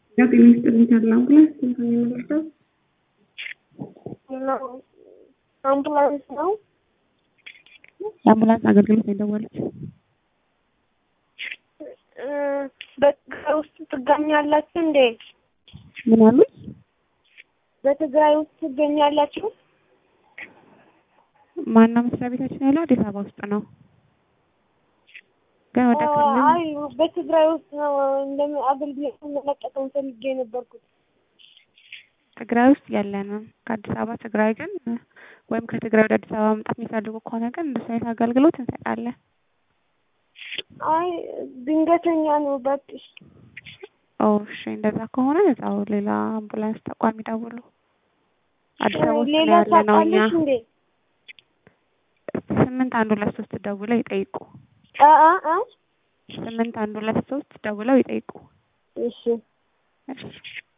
ያው ጤና ይስጥልኝ ተድላ አምቡላንስ ስንት ነው የሚመለሰው? ነው አምቡላንስ ነው። የአምቡላንስ አገልግሎት ነው የደወሉት። እ በትግራይ ውስጥ ትገኛላችሁ እንዴ? ምን አሉኝ? በትግራይ ውስጥ ትገኛላችሁ? ማነው መስሪያ ቤታችን ያለው? አዲስ አበባ ውስጥ ነው። ግን ወደ ክልል አይ በትግራይ ውስጥ ነው እንደም አገልግሎት መለቀቀም ፈልጌ የነበርኩት። ትግራይ ውስጥ የለንም። ከአዲስ አበባ ትግራይ ግን ወይም ከትግራይ ወደ አዲስ አበባ መምጣት የሚፈልጉ ከሆነ ግን እንደሱ አይነት አገልግሎት እንሰጣለን። አይ ድንገተኛ ነው እባክሽ። ኦ እሺ፣ እንደዛ ከሆነ እዛው ሌላ አምቡላንስ ተቋም ይደውሉ። አዲስ አበባ ውስጥ ነው ሌላ ያለ ነው እኛ። ታውቃለሽ እንዴ? ስምንት አንድ ሁለት ሶስት ደውለው ይጠይቁ። አ አ አ ስምንት አንድ ሁለት ሶስት ደውለው ይጠይቁ። እሺ እሺ